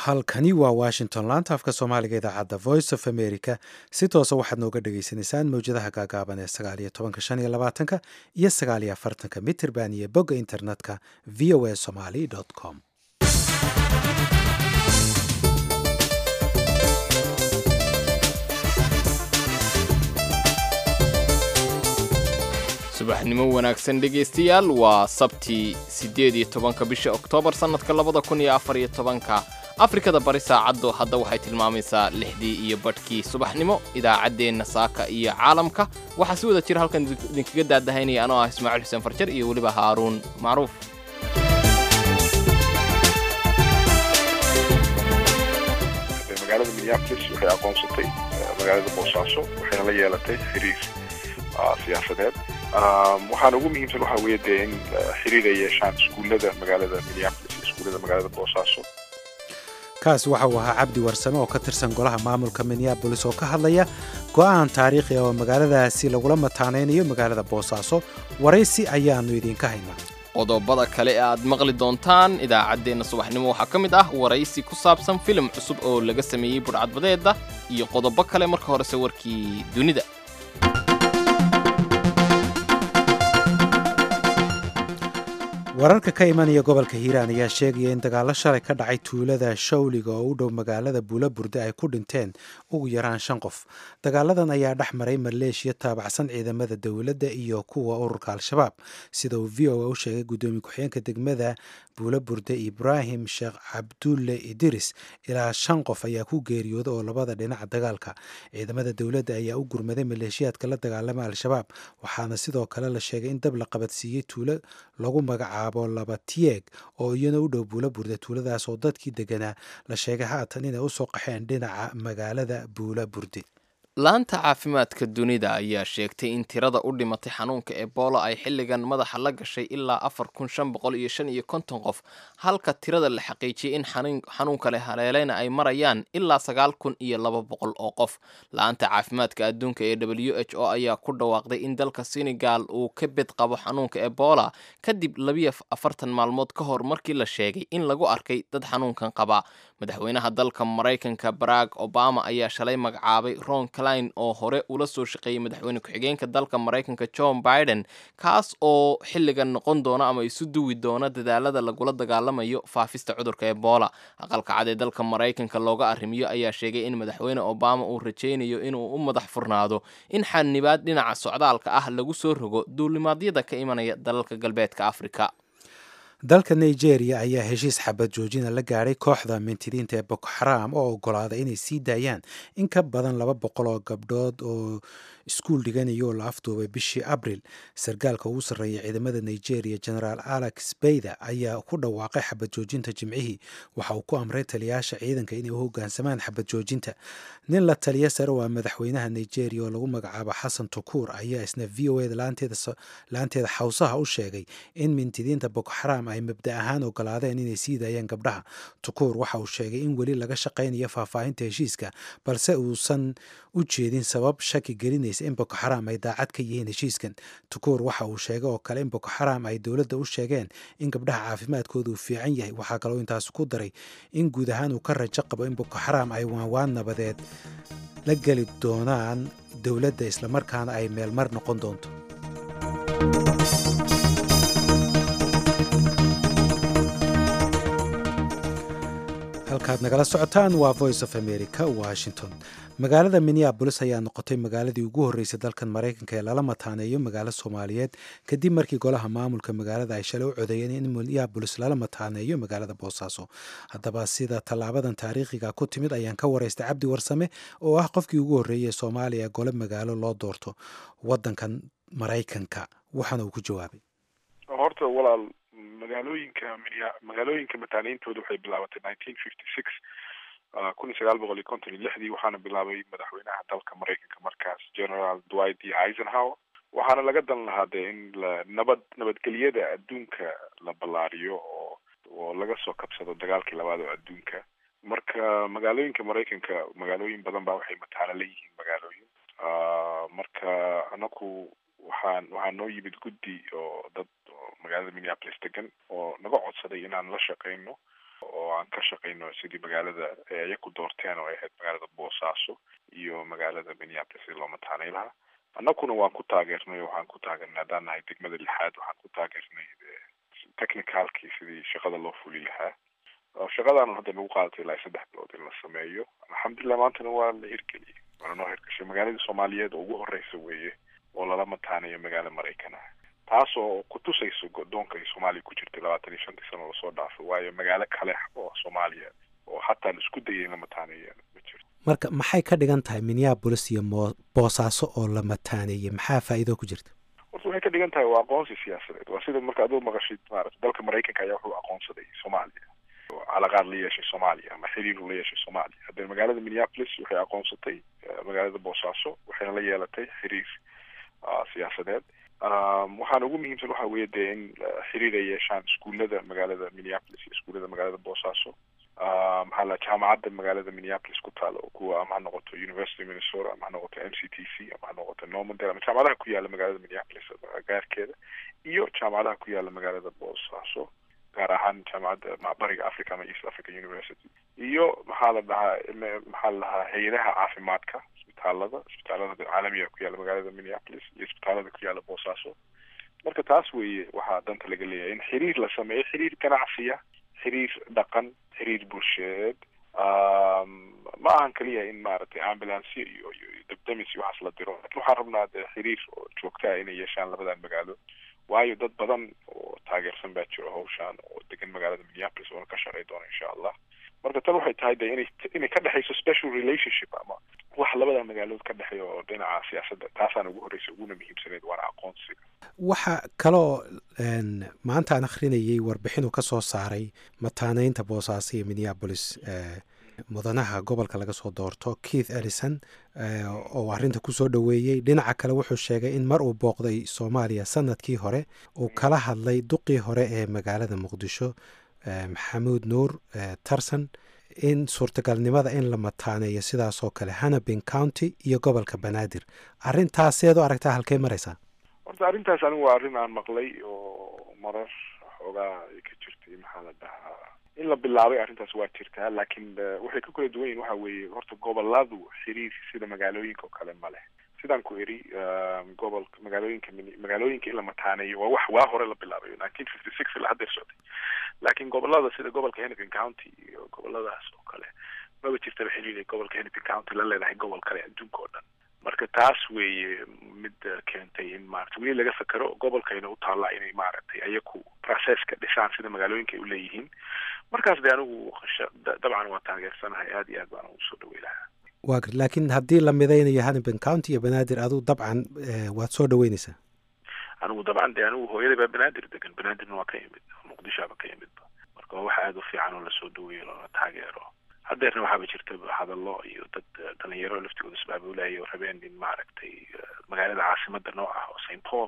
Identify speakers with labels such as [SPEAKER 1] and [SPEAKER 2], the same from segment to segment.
[SPEAKER 1] halkani waa washington laanta afka soomaaliga idaacadda voice of america si toosa waxaad nooga dhagaysanaysaan mowjadaha gaagaaban ee sagaaliyo tobanka shan iyo labaatanka iyo sagaaliyo afartanka mitirban iyo bogga internetka v o a somaly com
[SPEAKER 2] subaxnimo wanaagsan dhegaystayaal waa sabtii siddeed iyo tobanka bisha oktoobar sannadka labada kun iyo afar iyo tobanka afrikada bari saacaddu hadda waxay tilmaamaysaa lixdii iyo badhkii subaxnimo idaacaddeenna saaka iyo caalamka waxaa si wada jira halkan idinkaga daadahaynaya anoo ah ismaaciil xuseen farjar iyo weliba haaruun macruuf
[SPEAKER 3] magaalada minneapolis waxay aqoonsatay magaalada boosaaso waxayna la yeelatay xiriir siyaasadeed waxaana ugu muhiimsan waxaa weeye dee in xiriir ay yeeshaan iskuullada magaalada minneapolis iyo iskuullada magaalada boosaaso
[SPEAKER 1] kaasi waxa uu ahaa cabdi warsame oo ka tirsan golaha maamulka minneabolis oo ka hadlaya go'aan taariikhi ah oo magaaladaasi lagula mataanaynayo magaalada boosaaso waraysi ayaannu idiinka haynaa
[SPEAKER 2] qodobada kale ee aad maqli doontaan idaacaddeenna subaxnimo waxaa ka mid ah waraysi ku saabsan filim cusub oo laga sameeyey budhcadbadeeda iyo qodobo kale marka horese warkii dunida
[SPEAKER 1] wararka ka imanaya gobolka hiiraan ayaa sheegaya in dagaallo shalay ka dhacay tuulada shawliga oo u dhow magaalada buulaburde ay ku dhinteen ugu yaraan shan qof dagaaladan ayaa dhex maray maleeshiya taabacsan ciidamada dowladda iyo kuwa ururka al-shabaab sida uu v o a u sheegay guddoomiye ku-xigeenka degmada buulaburde ibraahim sheekh cabdulle idiris ilaa shan qof ayaa ku geeriyooda oo labada dhinaca dagaalka ciidamada dowladda ayaa u gurmaday maleeshiyaadka la dagaalama al-shabaab waxaana sidoo kale la sheegay in dab la qabadsiiyey tuulo lagu magacaabo laba tiyeeg oo iyana u dhow buulaburde tuuladaas oo dadkii deganaa la sheegay haatan inay usoo qaxeen dhinaca magaalada buulaburde
[SPEAKER 2] laanta caafimaadka dunida ayaa sheegtay in tirada u dhimatay xanuunka ebola ay xilligan madaxa la gashay ilaa afar kun shan boqol iyo shan iyo konton qof halka tirada la xaqiijiyey in xanuunka le haleeleyna ay marayaan ilaa sagaal kun iyo laba boqol oo qof la-aanta caafimaadka adduunka ee w h o ayaa ku dhawaaqday in dalka senegal uu ka bed qabo xanuunka ebola kadib labiyo afartan maalmood ka hor markii la sheegay in lagu arkay dad xanuunkan qaba madaxweynaha dalka maraykanka barack obama ayaa shalay magacaabay ron cline oo hore ula soo shaqeeyey madaxweyne ku-xigeenka dalka maraykanka john biden kaas oo xilligan noqon doona ama isu duwi doona dadaalada lagula dagaalamayo faafista cudurka ebola aqalka cad ee dalka maraykanka looga arrimiyo ayaa sheegay in madaxweyne obama uu rajaynayo inuu u madax furnaado in xanibaad dhinaca socdaalka ah lagu soo rogo duulimaadyada ka imanaya dalalka galbeedka afrika
[SPEAKER 1] dalka nigeria ayaa heshiis xabad joojina la gaadhay kooxda mintidiinta ee boko xaraam oo ogolaaday inay sii daayaan in ka badan laba boqol oo gabdhood oo iskuul dhiganaya oo la afduubay bishii abril sarkaalka ugu sarreeya ciidamada nigeria generaal alex beyda ayaa ku dhawaaqay xabad joojinta jimcihii waxa uu ku amray taliyaasha ciidanka inay u hoggaansamaan xabad joojinta nin la taliya sare waa madaxweynaha nigeria oo lagu magacaabo xasan tukuur ayaa isna v o eda laanteeda xawsaha u sheegay in mintidiinta boko xaraam ay mabda ahaan ogolaadeen inay sii daayaan gabdhaha tukuur waxa uu sheegay in weli laga shaqaynayo faahfaahinta heshiiska balse uusan u jeedin sabab shaki gelinaysa in boko xaraam ay daacad ka yihiin heshiiskan tukuur waxa uu sheegay oo kale in boko xaraam ay dowladda u sheegeen in gabdhaha caafimaadkooda uu fiican yahay waxaa kaloo intaas ku daray in guud ahaan uu ka rajo qabo in boko xaraam ay waanwaan nabadeed la geli doonaan dowladda islamarkaana ay meelmar noqon doonto halkaad nagala socotaan waa voice of america washington magaalada minneabolis ayaa noqotay magaaladii ugu horreysay dalkan maraykanka ee lala mataaneeyo magaalo soomaaliyeed kadib markii golaha maamulka magaalada ay shalay u codeeyeen in minneabolis lala mataaneeyo magaalada boosaaso haddaba sida tallaabadan taariikhiga ku timid ayaan ka waraystay cabdi warsame oo ah qofkii ugu horreeyey ee soomaaliya gole magaalo loo doorto waddankan maraykanka waxaana uu ku jawaabay
[SPEAKER 3] horta walaal magaalooyinka magaalooyinka mataaneyntooda waxay bilaabatay nineteen fifty six kun iyo sagaal boqol iyo konton iyo lixdii waxaana bilaabay madaxweynaha dalka maraykanka markaas general dwight d eisenhower waxaana laga dan lahaa dee in la nabad nabadgelyada adduunka la ballaariyo oo oo laga soo kabsado dagaalkii labaad oo adduunka marka magaalooyinka maraykanka magaalooyin badan baa waxay mataano la yihiin magaalooyin marka anaku waxaan waxaa noo yimid guddi oo dad oo magaalada minneapolis degan oo naga codsaday inaan la shaqeyno oo oo aan ka shaqayno sidii magaalada eeya ku doorteen oo ay ahayd magaalada boosaaso iyo magaalada minneapolis si loo mataanay lahaa annaguna waan ku taageernay waxaan ku taageernay haddaan nahay degmada lixaad waxaan ku taageernay technicalkii sidii shaqada loo fuli lahaa shaqadaana hadda nagu qaadatay ilaa saddex bilood in la sameeyo alxamdulilah maantana waa la hirgeliyey waana noo hirgashay magaaladii soomaaliyeed oo ugu horeysa weeye oo lala mataanayo magaalo maraykan ah taas oo kutusayso godoonka ay soomaaliya ku jirtay labaatan iyo shantii sano lasoo dhaafay waayo magaalo kale oo soomaaliya oo hataa la isku dayay in la mataaneeya ma jirto
[SPEAKER 1] marka maxay ka dhigan tahay minneabolis iyo mo boosaaso oo la mataaneeyey maxaa faa'iido ku jirta
[SPEAKER 3] horta waxay ka dhigan tahay waa aqoonsi siyaasadeed waa sida marka aduu maqashid maarata dalka maraykanka ayaa wuxuu aqoonsaday soomaaliya calaqaad la yeeshay soomaaliya ama xiriiru la yeeshay soomaaliya haddee magaalada minneapolis waxay aqoonsatay magaalada boosaaso waxayna la yeelatay xiriir siyaasadeed waxaana ugu muhiimsan waxa weeye dee in xiriir ay yeeshaan iskuullada magaalada minneapolis iyo iskuullada magaalada boosaaso maxaa la jaamacadda magaalada minneapolis ku taalo kuwa ama ha noqoto university minnesota ama ha noqoto m c t c ama ha noqoto normandale ama jaamacadaha ku yaala magaalada minneapolis gaarkeeda iyo jaamacadaha ku yaala magaalada boosaaso gaar ahaan jaamacadda macbariga africa ama east africa university iyo maxaa la dhahaa maxaa la dhahaa hay-adaha caafimaadka isbitaalada isbitaalada caalamiga ku yaala magaalada minneapolis iyo isbitaalada ku yaala boosaaso marka taas weeye waxaa danta laga leeyahay in xiriir la sameeyo xiriir ganacsiya xiriir dhaqan xiriir bulsheed ma ahan keliya in maaragtay ambulance iyo iyo dabdamis iyo waxaas la diro lakin waxaan rabnaa dee xiriir oo joogtaa inay yeeshaan labadan magaalo waayo dad badan oo taageersan baa jiro hawshaan oo degan magaalada minneapolis oona ka shaqay doona insha allah marka tan waxay tahay de inay inay ka dhexayso special relationship ama wax labada magaalood ka dhexeeya oo dhinaca siyaasadda taasaana ugu horreysa uguna muhiimsaneyd waana aqoonsiga
[SPEAKER 1] waxa kaloo maanta aan akhrinayay warbixin uu ka soo saaray mataaneynta boosaaso iyo minneabolis mudanaha gobolka laga soo doorto keith ellison oo arrinta kusoo dhoweeyey dhinaca kale wuxuu sheegay in mar uu booqday soomaaliya sanadkii hore uu kala hadlay duqii hore ee magaalada muqdisho maxamuud nuur tarson in suurtagalnimada in la mataaneeyo sidaasoo kale hannabin county iyo gobolka banaadir arrintaas seed u aragtaa halkey maraysaa
[SPEAKER 3] horta arrintaas anigu waa arrin aan maqlay oo marar xoogaa ay ka jirtay maxaa la dhahaa in la bilaabay arrintaas waa jirtaa laakiin waxay ka kala duwan yihin waxa weeye horta goboladu xiriir sida magaalooyinka oo kale ma leh sidaan ku eri gobolka magaalooyinka magaalooyinka in la mataaneeyo waa wax waa hore la bilaabay nineteen fifty six ilaa haddeer socday laakiin gobolada sida gobolka hennepin county iyo goboladaas oo kale maba jirtaba xiriir gobolka hennepin county la leedahay gobol kale adduunka oo dhan marka taas weeye mid keentay in maarata weli laga fekero gobolkayna u taallaa inay maaragtay ayaku processka dhisaan sida magaalooyinka ay uleeyihiin markaas de anigu dabcan waa taageersanahay aad iyo aad baan ugu soo dhawey lahaa
[SPEAKER 1] wa gar laakiin haddii la midaynayo hannibin county iyo banaadir aduu dabcan waad soo dhaweyneysaa
[SPEAKER 3] anigu dabcan de anigu hooyaday baa banaadir degan banaadirna waa ka yimid muqdishoaba ka yimidba marka waa wax aada u fiican oo lasoo dhaweeyo loona taageero haddeerna waxaaba jirta hadallo iyo dad dhalinyaro laftigooda isbaabulaya oo rabeen in maaragtay magaalada caasimada noo ah oo st paul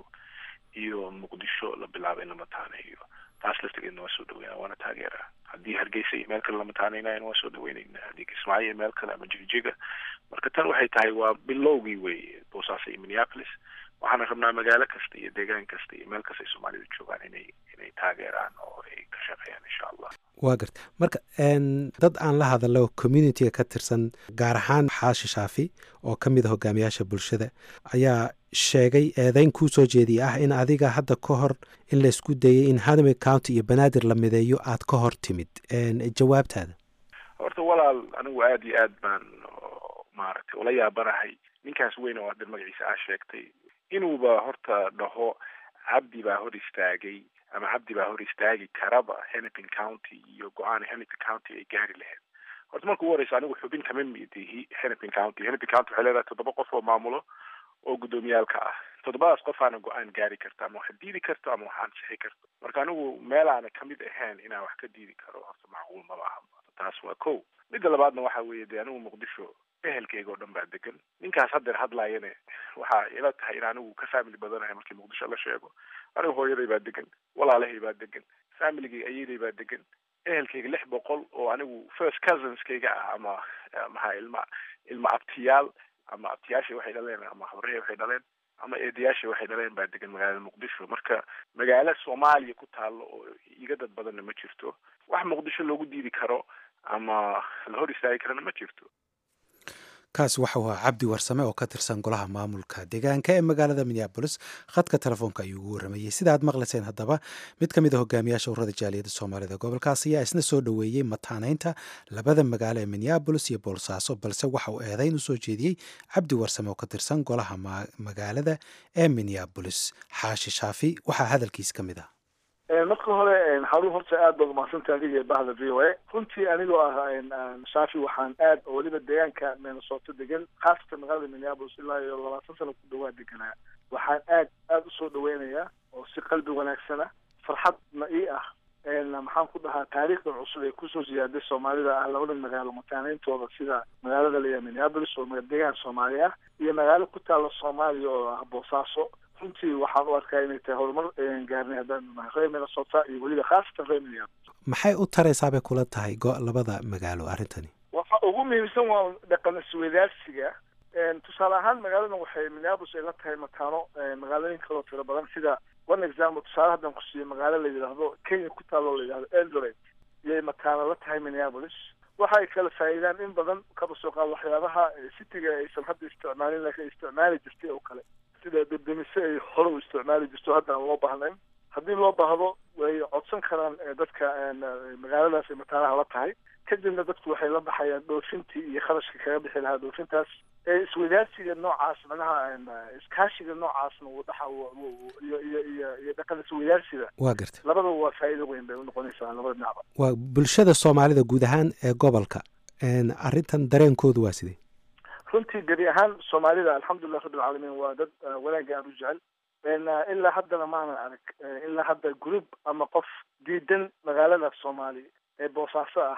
[SPEAKER 3] iyo muqdisho la bilaabay in la mataaneeyo taas laftigeedna waa soo dhaweynaa waana taageeraa haddii hargeysa iyo meel kale la mataaneynayana waa soo dhaweynayna haddii kismaayo iyo meel kale ama jigjiga marka tan waxay tahay waa bilowgii weeye boosaaso iyo minneapolis waxaana rabnaa magaalo kasta iyo deegaan kasta iyo meel kasta ay soomaalidu joogaan inay inay taageeraan oo ay ka shaqeeyaan insha allah
[SPEAKER 1] waa garta marka dad aan la hadalo communitiga ka tirsan gaar ahaan xaashi shaafi oo ka mid a hogaamiyaasha bulshada ayaa sheegay eedeyn kuu soo jeediyay ah in adiga hadda ka hor in laysku dayay in hannibin county iyo banaadir la mideeyo aad ka hor timid jawaabtaada
[SPEAKER 3] horta walaal anigu aada iyo aad baan maaragtay ula yaabanahay ninkaas weyn oo hadda magaciisa aa sheegtay inuuba horta dhaho cabdi baa hor istaagay ama cabdi baa hor istaagi karaba hennepin county iyo go-aan hennepin county ay gaari lahayd horta marka ugu horeysa anigu xubin kama midihi hennepin county hennepin county waxay leedahay toddoba qof oo maamulo oo guddoomiyaalka ah toddobadaas qof aana go-aan gaari karta ama waxaad diidi karto ama waxaan sixi karto marka anigu meel aana kamid ahayn inaan wax ka diidi karo horta macquul maba aha taas waa ko midda labaadna waxa weeye dee anigu muqdisho ehelkeyga oo dhan baa degan ninkaas haddeer hadlaayane waxaa ila tahay in anigu ka family badanahay markii muqdisho la sheego anigu hooyaday baa degan walaalahay baa degan familigay ayaday baa degan ehelkeyga lix boqol oo anigu first cousinskayga ah ama maxaa ilma ilma abtiyaal ama abtiyaashay waxay dhaleen ama habrahay waxay dhaleen ama eedayaasha waxay dhaleen baa degan magaalada muqdisho marka magaalo soomaaliya ku taalo oo iga dad badanna ma jirto wax muqdisho loogu diidi karo ama la hor istaagi karana ma jirto
[SPEAKER 1] kaasi waxau ahaa cabdi warsame oo ka tirsan golaha maamulka deegaanka ee magaalada minneabolis khadka telefoonka ayuu ugu warramayey sida aad maqlayseen haddaba mid ka mid a hogaamiyaasha ururada jaaliyadda soomaalida gobolkaas ayaa isna soo dhoweeyey mataanaynta labada magaalo ee minneabolis iyo boolsaaso balse waxa uu eedayn usoo jeediyey cabdi warsame oo ka tirsan golaha magaalada ee minneabolis xaashi shaafi waxaa hadalkiis ka mid ah
[SPEAKER 4] marka hore xarun horta aad baad umahadsantaha adiga iyo bahda v o a runtii anigoo ah shaafi waxaan aad oo weliba deegaanka minnesota degan khaasatan magaalada minneapolis ilaa iyo labaatan sano ku dhawaa deganaa waxaan aad aada usoo dhaweynayaa oo si qalbi wanaagsana farxadna ii ah maxaan ku dhahaa taariikhdan cusub ee kusoo siyaaday soomaalida ah labada magaalo mataaneyntooda sida magaalada layaa minneapolis oo deegaan soomaali ah iyo magaalo ku taalla soomaaliya oo ah boosaaso runtii waxaan u arkaa inay tahay horumar gaarnay haddaan nahay reer minnesota iyo weliba khaasatan reer minneapolis
[SPEAKER 1] maxay u taraysaa bay kula tahay go- labada magaalo arrintani
[SPEAKER 4] waxa ugu muhiimsan waa dhaqan isweydaarsiga tusaale ahaan magaaladan waxay minneapolis ay la tahay mataano magaalooyin kaloo tiro badan sida one example tusaale haddaan kusiiyo magaalo la yidhaahdo kenya ku taalo la yidhahdo eldoret iyay mataano la tahay minneapolis waxay kala faa'iidaan in badan kaba soo qaad waxyaabaha citiga aysan hadda isticmaalin laakiin isticmaali jirtay oo kale sida debdemise ay hore u isticmaali jirto hadda aan loo baahnayn haddii loo baahdo way codsan karaan dadka magaaladaas ay mataanaha la tahay kadibna dadku waxay la baxayaan dhoofintii iyo kharashka kaga bixi lahaa dhoofintaas iswadaarsiga noocaas macnaha iskaashiga noocaasna uu dhaxa iyo iyo iyo iyo dhaqan iswadaarsiga
[SPEAKER 1] waa garta
[SPEAKER 4] labadaba waa faa'iido weyn bay unoqonaysaa labada dhinacba
[SPEAKER 1] waa bulshada soomaalida guud ahaan ee gobolka arrintan dareenkoodu waa sidee
[SPEAKER 4] runtii gebi ahaan soomaalida alxamdulilah rabbi alcaalamiin waa dad wanaagga aan u jecel ilaa haddana maanan arag ilaa hadda group ama qof diidan magaalada soomaali ee boosaaso ah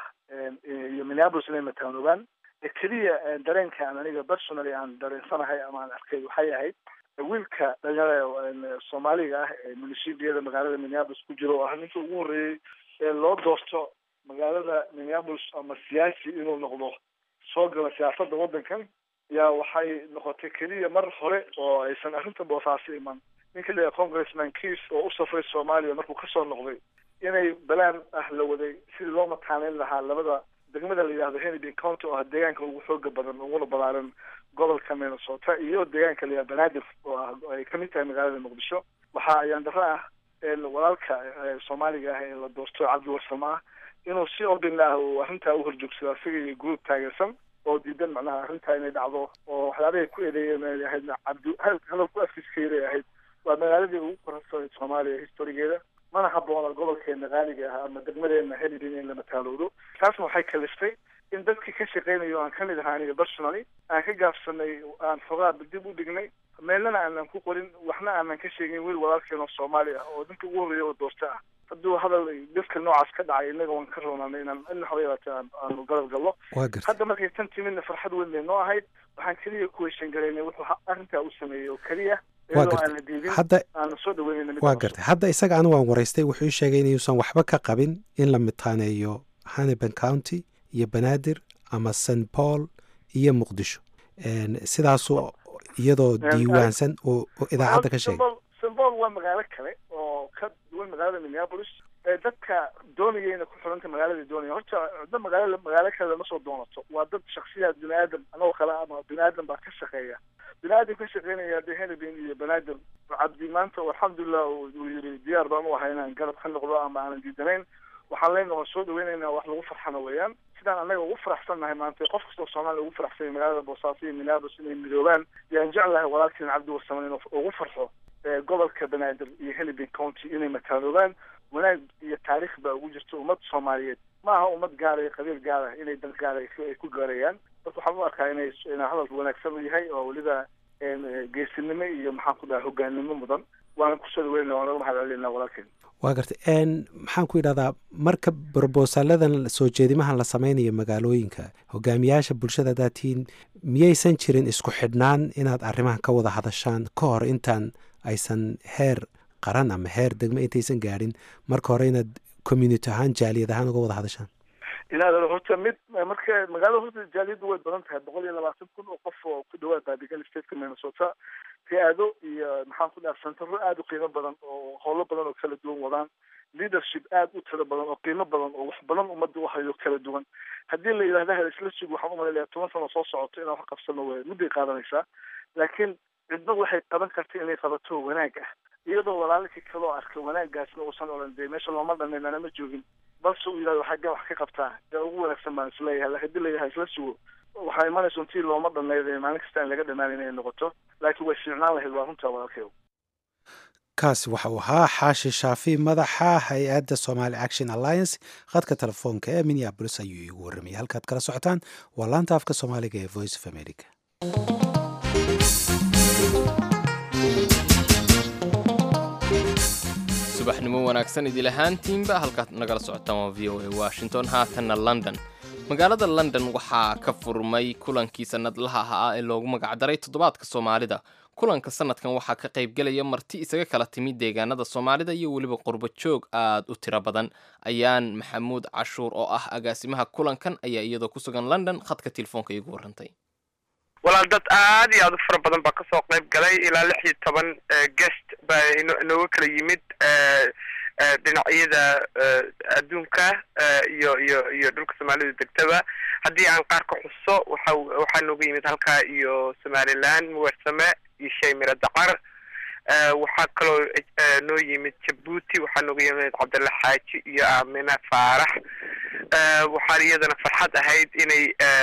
[SPEAKER 4] iyo minneapolis inay mataanoobaan keliya dareenka aan aniga personally aan dareensanahay ama aan arkay waxay ahayd wiilka dhalinyarada soomaaliga ah ee munisiibiyada magaalada minneapolis ku jira oo ah ninka ugu horreeyey ee loo doorto magaalada minneapolis ama siyaasi inuu noqdo soo gala siyaasadda waddankan yaa waxay noqotay keliya mar hore oo aysan arrinta boosaaso iman ninka la yaha congressman kiis oo u safray soomaaliya markuu kasoo noqday inay balaan ah la waday sidii loo mataaneyn lahaa labada degmada la yidhahdo hennepin county oo ah deegaanka ugu xooga badan uguna balaaran gobolka minnesota iyo deegaanka la yidhahdo banaadir oo ah ay kamid tahay magaalada muqdisho waxaa ayaan darro ah walaalka soomaaliga ah ee la doorto cabdi warsamo ah inuu si obin ah uu arrintaa u horjoogsado isaga iyo group taageersan oo diidan macnaha arrintaa inay dhacdo oo waxyaabahay ku eedeeyeen ay ahayd cabdi hadalku afkiskayday ahayd waa magaaladii ugu korasay soomaaliya historigeeda mana haboona gobolkeena qaaliga ah ama degmadeena helidin in la mataaloodo taasna waxay kaliftay in dadkii ka shaqeynayo aan kamid ahaa aniga personally aan ka gaabsanay aan xogaa dib u dhignay meelnana aanan ku qorin waxna aanan ka sheegin wiil walaalkeen oo soomaali ah oo ninka ugu horreeya oo doorta ah hadduu hadal dadka noocaas ka dhacay innaga waan ka roonaanay inaan ina haba yaraatee aan aanu garab gallo
[SPEAKER 1] waa garta
[SPEAKER 4] hadda markay tan timidna farxad weyn bay noo ahayd waxaan keliya ku heshan garaynay wuxuu arrintaa u sameeyey oo keliya
[SPEAKER 1] waa
[SPEAKER 4] iyadoo
[SPEAKER 1] garta
[SPEAKER 4] aana diidin
[SPEAKER 1] hadda
[SPEAKER 4] aana soo dhaweynayna mid
[SPEAKER 1] waa
[SPEAKER 4] cusub.
[SPEAKER 1] gartay hadda isaga anigu waan waraystay wuxuu ii sheegay inuusan waxba ka qabin in la mitaaneeyo hannibal county iyo banaadir ama st paul iyo muqdisho Een, sidaasuu iyadoo
[SPEAKER 4] Een,
[SPEAKER 1] diiwaansan oo oo idaacadda ka sheegay
[SPEAKER 4] Symbol- symbol waa magaalo kale oo ka duwan magaalada minneapolis ee dadka doonayayna ku xidhanta magaalada doonaya horta da magaalo magaalo kale lama soo doonato waa dad shaksiyaad bini aadam anagoo kale ama bini aadam baa ka shaqeeya bini aadam ka shaqeynaya de henebin iyo banaadir cabdi maanta alxamdulilah uu uu yiri diyaar baan u ahay inaan garab ka noqdo ama aanan diidanayn waxaan leenahay waan soo dhaweynaynaa wax lagu farxana weeyaan sidaan annaga ugu faraxsannahay maanta qof kastoo soomaaliya ugu faraxsan yahay magaalada boosaaso iyo minneapolis inay midoobaan yaan jeclahay walaalkeen cabdi warsaman inuu ugu farxo ee gobolka banaadir iyo hennepin county inay mataanoobaan wanaag iyo taariikh baa ugu jirta ummad soomaaliyeed ma aha ummad gaara iyo qabiil gaara inay dan gaara ay ku- ay ku gaarayaan marka waxaan u arkaa inay inaa hadal wanaagsan u yahay oo weliba een, eh, geesinimo iyo maxaan ku dhaha hogaanimo mudan waana kusoo dhaweynaa waana mahad celinaa walaalkeen
[SPEAKER 1] waa gartay Een, maxaan ku idhahdaa marka brobosaladan soo jeedimahan la samaynayo magaalooyinka hogaamiyaasha bulshada haddaad tihiin miyaysan jirin isku xidhnaan inaad arrimahan ka wada hadashaan ka hor intaan aysan heer qaran ama heer degme intaysan gaadhin marka hore inaad community ahaan jaaliyad ahaan uga wada hadashaan
[SPEAKER 4] inaad horta mid marka magaalada horta jaaliyaddu way badan tahay boqol iyo labaatan kun oo qof oo ku dhawaad baabigal stateka minnesota hay-ado iyo maxaan ku dhaha sentaro aada u qiimo badan oo howlo badan oo kala duwan wadaan leadership aada u tiro badan oo qiimo badan oo wax badan ummadda u hayo kala duwan haddii la yidhahda hel isla sug waxaan umalayaa toban sano soo socoto inaan wax qabsano way mudday qaadanaysaa laakiin cidba waxay qaban karta inay qabato wanaag ah iyadoo walaalkii kaloo arka wanaaggaasna uusan odhan dee meesha looma dhanin anama joogin balse uu yidhahdo xaggee wax ka qabtaa dee ugu wanaagsan baan isleeyahay haddii la yidhaha isla sugo waxaa imanaysa untii looma dhaneyd maalin kasta aan laga dhamaanin inay noqoto laakiin way fiicnaan lahayd waa runtaa walaalkeedu
[SPEAKER 1] kaasi waxa uu ahaa xaashi shaafi madaxa hay-adda somaali action alliance khadka telefoonka ee minneabolis ayuu iigu warramayay halkaad kala socotaan waa laanta afka soomaaliga ee voice of america
[SPEAKER 2] subaxnimo wanaagsan idil ahaantiinba halkaad nagala socotaan waa v o a washington haatanna london magaalada london waxaa ka furmay kulankii sannadlaha ahaa ee loogu magacdaray toddobaadka soomaalida kulanka sanadkan waxaa ka qaybgelaya marti isaga kala timid deegaanada soomaalida iyo weliba qurbo joog aad u tiro badan ayaan maxamuud cashuur oo ah agaasimaha kulankan ayaa iyadoo ku sugan london khadka telefoonka iigu warrantay
[SPEAKER 5] walaal dad aad iyo aad u fara badan baa kasoo qayb galay ilaa lix iyo toban guest baa inooga kala yimid dhinacyada adduunka iyo iyo iyo dhulka soomaalida degtaba haddii aan qaar ka xuso waxa waxaa nooga yimid halkaa iyo somaliland muwersame iyo shaymira dacar waxaa kaloo noo yimid jabuuti waxaa nooga yimid cabdalla xaaji iyo aamina faarax waxaan iyadana farxad ahayd inay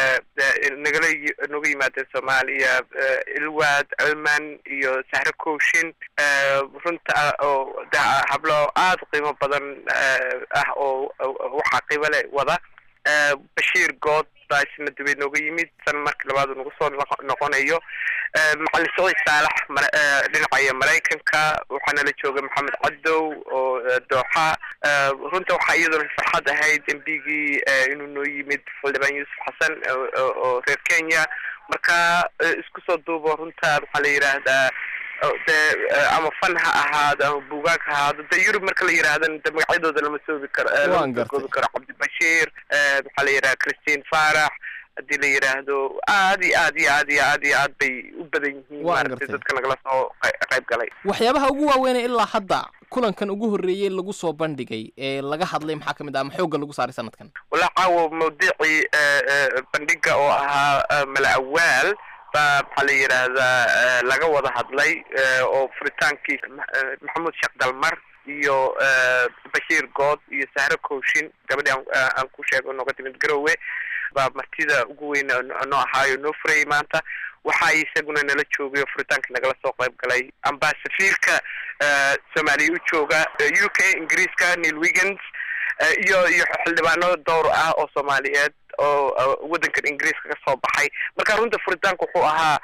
[SPEAKER 5] nagala nooga yimaadeen soomaaliya ilwaad culman iyo sahre kooshin runta oo hablo aada qiimo badan ah oo waxaa qiimo le wada bashiir good baa isna dibay nooga yimid san markii labaadu nagu soo noqonayo macalin saciid saalax dhinacaya maraykanka waxaana la jooga maxamed cadow oo dooxa runta waxaa iyaduna farxad ahayd embigii inuu noo yimid xildhibaan yuusuf xasan oo reer kenya marka isku soo duubo runta waxaa la yidhaahdaa de ama fan ha ahaado ama buugaag ha ahaado de yurub marka la yidhahdana de magacyadooda lama soobi karo lama soo koobi karo cabdibashiir maxaa la yidhaha christine farax haddii la yidhaahdo aad iyo aad iyo aad iyo aad iyo aad bay u badan yihiin maaragtay dadka nagala soo qayb galay
[SPEAKER 2] waxyaabaha ugu waaweynee ilaa hadda kulankan ugu horreeyey lagu soo bandhigay ee laga hadlay maxaa ka mid ah ama xoogga lagu saaray sanadkan
[SPEAKER 5] walaa caawo mawdicii bandhiga oo ahaa mala awaal baa maxaa la yidhaahdaa laga wada hadlay oo furitaankii maxamuud sheekh dalmar iyo bashiir good iyo sahre kooshin gabadhi aan ku sheego nooga timid garowe baa martida ugu weyn noo ahaayo noo furayay maanta waxaa isaguna nala joogay oo furitaankii nagala soo qayb galay amba safiirka soomaaliya u jooga u k ingiriiska neil wiggins iyo iyo xildhibaano dowr ah oo soomaaliyeed oo waddankan ingiriiska ka soo baxay marka runta furitaanka wuxuu ahaa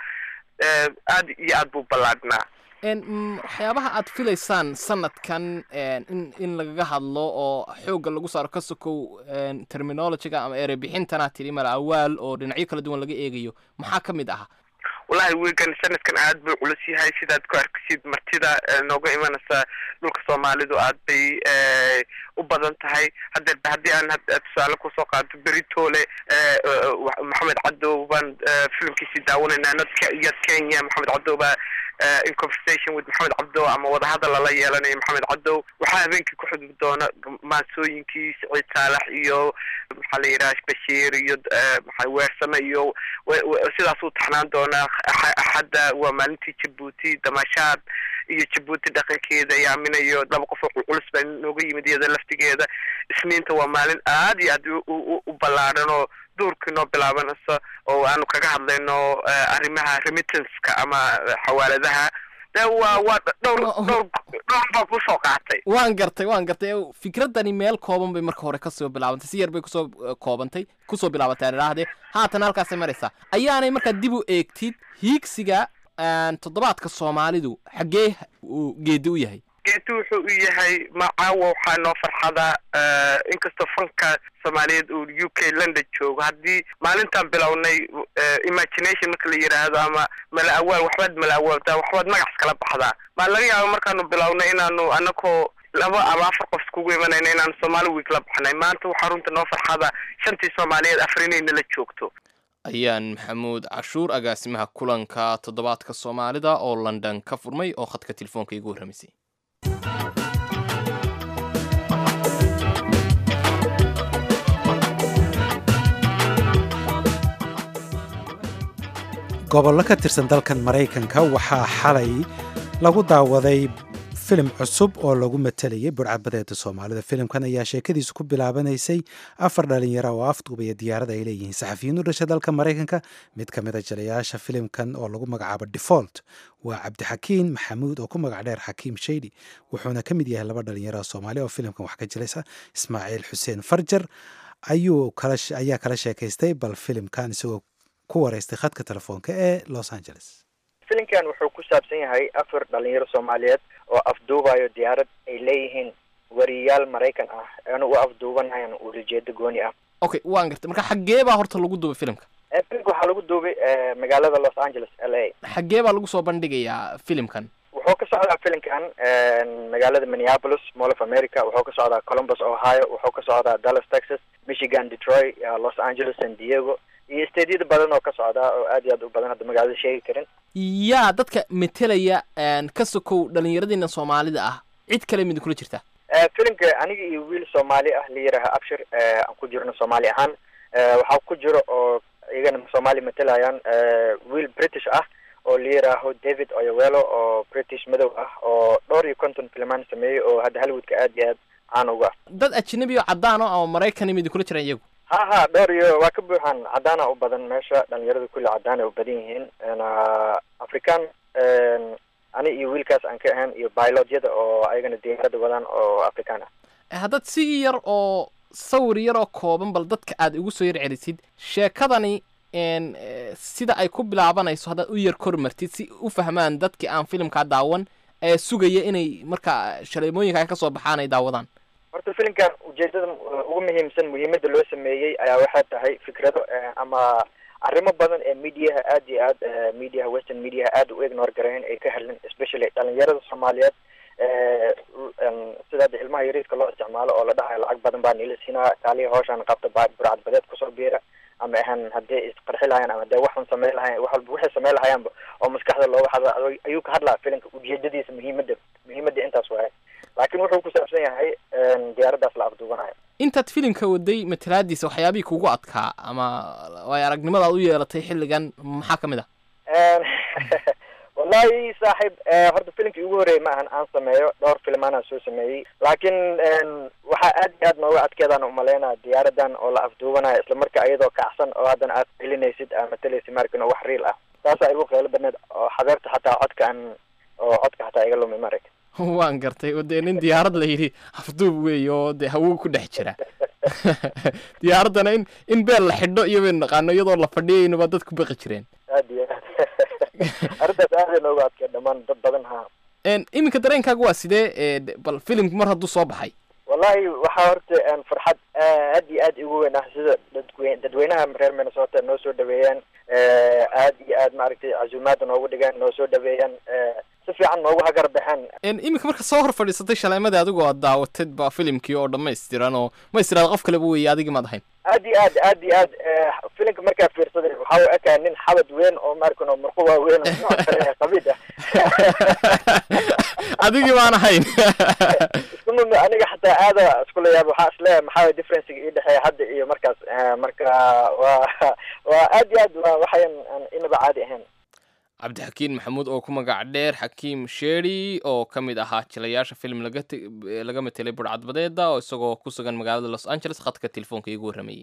[SPEAKER 5] aad iyo aad buu ballaadhnaa
[SPEAKER 2] waxyaabaha aad filaysaan sanadkan in in lagaga hadlo oo xoogga lagu saaro ka sokow terminologyga ama erebixintana tiri mala awaal oo dhinacyo kala duwan laga eegayo maxaa ka mid ah
[SPEAKER 5] wallahi wigan sanadkan aad buu culus yahay sidaad ku arkisid martida nooga imanaysa dhulka soomaalidu aad bay u badan tahay hadeerba haddii aan tusaale kusoo qaato beritole maxamed cadow baan filimkiisii daawanaynaa yad kenya maxamed cadow baa in conversation with maxamed cabdow ama wadahadal lala yeelanayo maxamed cadow waxaa habeenkii ku xudub doona maansooyinkii siciid saalax iyo maxaa la yidhaha bashiir iyo maa weersame iyo sidaas uu taxnaan doonaa axadda waa maalintii jabuuti damashaad iyo jabuuti dhaqankeeda yaaminayo laba qof oo culculus baa nooga yimid iyada laftigeeda isniinta waa maalin aad iyo aad u ballaadhan oo duurkii noo bilaabanayso oo aanu kaga hadlayno arrimaha remittanska ama xawaaladaha de waa waa dhowr dhowr dhowr baa kusoo qaatay
[SPEAKER 2] waan gartay waan gartay fikradani meel kooban bay marka hore kasoo bilaabantay si yar bay kusoo koobantay kusoo bilaabatay aan idhaahdee haatan halkaasay maraysaa ayaanay markaa dib u eegtid hiigsiga toddobaadka soomaalidu xaggee uu geedi u yahay
[SPEAKER 5] geeti wuxuu u yahay macaawa waxaa noo farxada inkastoo fanka soomaaliyeed uu u k london joogo haddii maalintaan bilownay imagination marka la yidhaahdo ama mala awaal waxbaad mala awaaltaa waxbaad magacs kala baxdaa maa laga yaaba markaanu bilownay inaanu anakoo laba ama afar qof iskugu imanayna inaan soomaali week la baxnay maanta waxaa runta noo farxada shantii soomaaliyeed afar inay nala joogto
[SPEAKER 2] ayaan maxamuud cashuur agaasimaha kulanka toddobaadka soomaalida oo london ka furmay oo khadka telefoonka igu warramaysay
[SPEAKER 1] gobollo ka tirsan dalkan maraykanka waxaa xalay lagu daawaday filim cusub oo lagu matalayay burcadbadeeda soomaalida filimkan ayaa sheekadiisu ku bilaabanaysay afar dhalinyaro oo afduubaya diyaarada ay leeyihiin saxafiyiin u dhasha dalka maraykanka mid ka mid a jalayaasha filimkan oo lagu magacaabo default waa cabdixakiin maxamuud oo ku magac dheer xakiim shaydi wuxuuna ka mid yahay laba dhalinyaro oo soomaali oo filimkan wax ka jilaysa ismaaciil xuseen farjar ayuu ayaa kala sheekaystay bal filimkan isagoo ku wareystay khadka telefoonka ee los angeles
[SPEAKER 6] filimkan wuxuu ku saabsan yahay afar dhalinyaro soomaaliyeed oo afduubayo diyaarad ay leeyihiin wariyaal maraykan ah eena u afduubanayaan uulajeedo gooni ah
[SPEAKER 2] okay waan gartay marka xaggee baa horta lagu duubay filimka
[SPEAKER 6] filimka waxaa lagu duubay magaalada los angeles l a
[SPEAKER 2] xaggee baa lagu soo bandhigayaa filimkan
[SPEAKER 6] wuxuu ka socdaa filimkan magaalada minneapolis mall of america wuxuu ka socdaa columbus ohio wuxuu ka socdaa dallas texas michigan detroit los angeles san diego iyo stadyada badan oo ka socdaa oo aad iyo aad u badan hadda magaalada sheegi karin
[SPEAKER 2] yaa dadka metelaya ka sokow dhalinyaradiina soomaalida ah cid kale mid kula jirta
[SPEAKER 6] filimka aniga iyo wiil soomaali ah la yidhaaha abshir aan ku jirno soomaali ahaan waxaa ku jiro oo iyagana soomaali matelayaan wiil british ah oo la yidhaaho david oyowelo oo british madow ah oo dhowr iyo konton filmaan sameeyey oo hadda hollywoodka aad iyo aad caan uga
[SPEAKER 2] dad ajnabi oo cadaan o ama maraykan mid kula jiraan iyagu
[SPEAKER 6] ha ha dhowr iyo waa ka buuxaan cadaana u badan meesha dhalinyarada kulli cadaan ay u badan yihiin african ani iyo wiilkaas aan ka ahayn iyo bilodyada oo ayagana diyaarada wadaan oo african
[SPEAKER 2] ah haddaad si yar oo sawir yar oo kooban bal dadka aad igu soo yar celisid sheekadani sida ay ku bilaabanayso haddaad u yar kormartid si u fahmaan dadkii aan filimkaa daawan ee sugaya inay marka shaleemooyinka ka soo baxaan ay daawadaan
[SPEAKER 6] horta filimkan ujeedada ugu muhiimsan muhiimada loo sameeyey ayaa waxay tahay fikrado ama arrimo badan ee mediaha aad iyo aad mediaha western mediaha aad u ignore gareyn ay ka helin especially dhalinyarada soomaaliyeed sida hadda ilmaha yariiska loo isticmaalo oo la dhahayo lacag badan baa niila siinaa kaaliya hooshaan qabta ba burcad badeed kusoo biira ama ahan haddee isqarxi lahayaan ama hadee waxun samey lahayan wax walba waxay samey lahayaanba oo maskaxda looga hadla ayuu ka hadlaa filimka ujeedadiisa muhiimada muhiimada intaas waaye laakiin wuxuu ku saabsan yahay diyaaraddaas la afduubanayo
[SPEAKER 2] intaad filimka waday matalaadiisa waxyaabihii kugu adkaa ama waay aragnimadaad u yeelatay xilligan maxaa ka mid ah
[SPEAKER 6] wallahi saaxiib horta filimkii ugu horreeyay ma ahan aan sameeyo dhowr filmaanaan soo sameeyey laakiin waxaa aad iyo aad nooga adkeedaan umaleynaya diyaaradan oo la afduubanayo islamarka iyadoo kacsan oo haddana aad celinaysid aa matalaysid markin oo wax riil ah taasaa igu qeylo badneed oo xabeerta xataa codka aan oo codka xataa iga lumi marag
[SPEAKER 2] waan gartay oo dee nin diyaarad la yidhi afduub weey oo dee hawo ku dhex jira diyaaraddana in in beel la xidho iyo baynu naqaano iyadoo la fadhiyayno baa dad ku baqi jireen
[SPEAKER 6] aad iyo aad arrintaas aaday nooga adkee dhammaan dad badan ha
[SPEAKER 2] iminka dareenkaaga waa sidee bal filimku mar hadduu soo baxay
[SPEAKER 6] wallahi waxaa horta farxad aad iyo aad igu weyn ah sida dadwe dadweynaha reer minnesota noo soo dhaweeyaan aad iyo aad maaragtay casuumaada noogu dhigaan noo soo dhaweeyaan si fiican noogu hagar baxeen
[SPEAKER 2] iminka marka soo hor fadhiisatay shaleemadii adigoo aad daawatid baa filimkii oo dhammaystiran oo ma istiraad qof kaleba weeye adigii maad ahayn
[SPEAKER 6] aad iyo aad aad iyo aad filimka markaa fiirsaday waxaa u ekaa nin xabad weyn oo markan oo murqo waaweyn oo nooc kale qabiid ah
[SPEAKER 2] adigii baan ahayn
[SPEAKER 6] iskumami aniga xataa aada iskula yaab waxaa isleeyahay maxaa differencega ii dhexeeya hadda iyo markaas marka waa waa aad iyo aad waa waxayan inaba caadi ahayn
[SPEAKER 2] cabdixakiin maxamuud oo ku magac dheer xakiim sheeri oo ka mid ahaa jilayaasha film laga laga matelay burcadbadeeda oo isagoo ku sugan magaalada los angeles khadka telefoonka iigu warramayey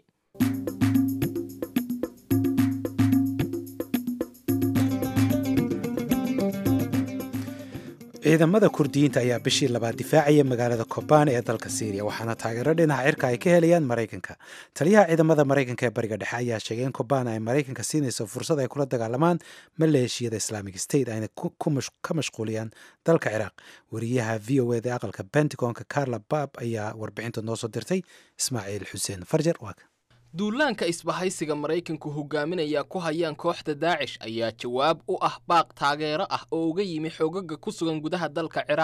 [SPEAKER 1] ciidamada kurdiyiinta ayaa bishii labaad difaacaya magaalada kobaan ee dalka syriya waxaana taageero dhinaca cirka ay ka helayaan maraykanka taliyaha ciidamada maraykanka ee bariga dhexe ayaa sheegay in kobaan ay maraykanka siinayso fursad ay kula dagaalamaan maleeshiyada islamic state ayna ka mashquuliyaan dalka ciraaq wariyaha v o eda aqalka pentagonka carla bab ayaa warbixinta noo soo dirtay ismaaciil xuseen farjar waa
[SPEAKER 2] duulaanka isbahaysiga maraykanku hogaaminaya ku hayaan kooxda daacish ayaa jawaab u ah baaq taageero ah oo uga yimi xoogaga ku sugan gudaha dalka ciraaq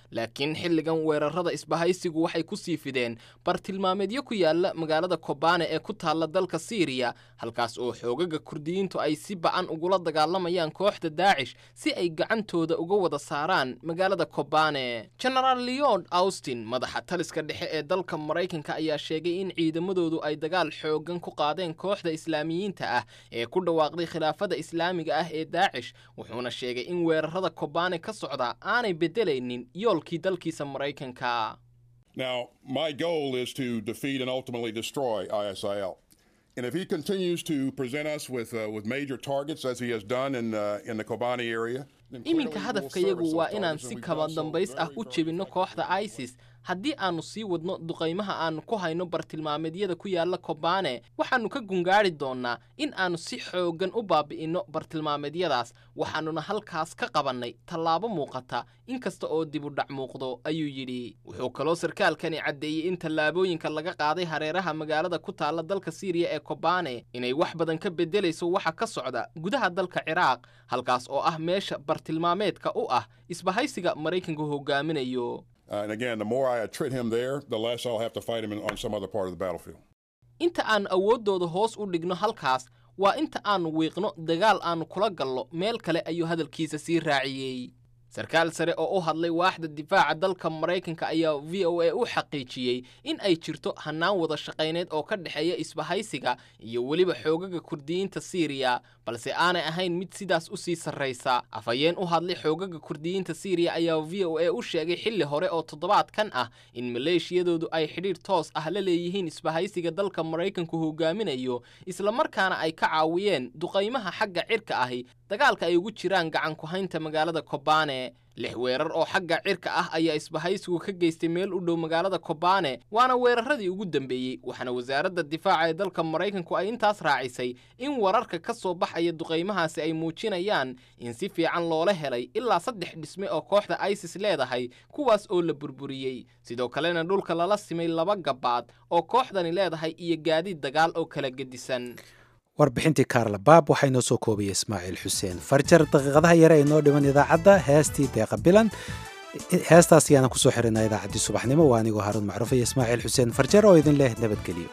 [SPEAKER 2] laakiin xilligan weerarada isbahaysigu waxay ku sii fideen bartilmaameedyo ku yaala magaalada kobane ee ku taalla dalka siiriya halkaas oo xoogaga kurdiyiintu ay si bacan ugula dagaalamayaan kooxda daacish si ay gacantooda uga wada saaraan magaalada kobane genaraal leon austin madaxa taliska dhexe ee dalka maraykanka ayaa sheegay in ciidamadoodu ay dagaal xoogan ku qaadeen kooxda islaamiyiinta ah ee ku dhawaaqday khilaafada islaamiga ah ee daacish wuxuuna sheegay in weerarada kobane ka socda aanay beddelaynin yoolkii dalkiisa maraykanka
[SPEAKER 7] Now, my goal is to defeat and ultimately destroy ISIL. And if he continues to present us with, uh, with major targets as he has done in, uh, in the Kobani area, then clearly
[SPEAKER 2] iminka
[SPEAKER 7] we will
[SPEAKER 2] hadafkayagu
[SPEAKER 7] service
[SPEAKER 2] waa
[SPEAKER 7] those
[SPEAKER 2] inaan
[SPEAKER 7] targets, and
[SPEAKER 2] si
[SPEAKER 7] we've
[SPEAKER 2] kaba
[SPEAKER 7] done so
[SPEAKER 2] dambays ah
[SPEAKER 7] very,
[SPEAKER 2] u
[SPEAKER 7] very
[SPEAKER 2] jebinno
[SPEAKER 7] successfully.
[SPEAKER 2] kooxda isis haddii aannu sii wadno duqaymaha aannu ku hayno bartilmaameedyada ku yaalla kobane waxaannu ka gungaari doonnaa in aannu si xooggan u baabi'inno bartilmaameedyadaas waxaannuna halkaas ka qabannay tallaabo muuqata inkasta oo dibudhac muuqdo ayuu yidhi wuxuu kaloo sarkaalkani caddeeyey in tallaabooyinka laga qaaday hareeraha magaalada ku taalla dalka siiriya ee kobane inay wax badan ka beddelayso waxa ka socda gudaha dalka ciraaq halkaas oo ah meesha bartilmaameedka u ah isbahaysiga maraykanku hogaaminayo
[SPEAKER 7] Uh, and again, the more I attrit him there, the less I'll have to fight him in, on some other part of the battlefield.
[SPEAKER 2] inta aan awooddooda hoos u dhigno halkaas waa inta aannu wiiqno dagaal aannu kula gallo meel kale ayuu hadalkiisa sii raaciyey sarkaal sare oo u hadlay waaxda difaaca dalka maraykanka ayaa v o a u xaqiijiyey in ay jirto hannaan wada shaqayneed oo ka dhexeeya isbahaysiga iyo weliba xoogaga kurdiyiinta siiriya balse aanay ahayn mid sidaas u sii sarraysa afhayeen u hadlay xoogaga kurdiyiinta siiriya ayaa v o a u sheegay xilli hore oo toddobaadkan ah in maleeshiyadoodu ay xidhiidh toos ah la leeyihiin isbahaysiga dalka maraykanku hogaaminayo islamarkaana ay ka caawiyeen duqaymaha xagga cirka ahi dagaalka ay ugu jiraan gacan ku haynta magaalada kobane lix weerar oo xagga cirka ah ayaa isbahaysigu ka geystay meel u dhow magaalada kobane waana weeraradii ugu dambeeyey waxaana wasaaradda difaaca ee dalka maraykanku ay intaas raacisay in wararka ka soo baxaya duqaymahaasi ay muujinayaan in si fiican loola helay ilaa saddex dhisme oo kooxda isis leedahay kuwaas oo la burburiyey sidoo kalena dhulka lala simay laba gabaad oo kooxdani leedahay iyo gaadiid dagaal oo kala gedisan
[SPEAKER 1] warbixintii kaarla baab waxaa inoo soo koobaya ismaaciil xuseen farjar daqiiqadaha yare ay noo dhiman idaacadda heestii deeqa bilan heestaas ayaana kusoo xirinaa idaacaddii subaxnimo waa anigoo haruun macruuf iyo ismaaciil xuseen farjar oo idin leh nabadgeliyo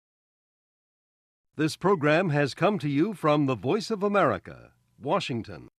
[SPEAKER 8] This program has come to you from the Voice of America, Washington.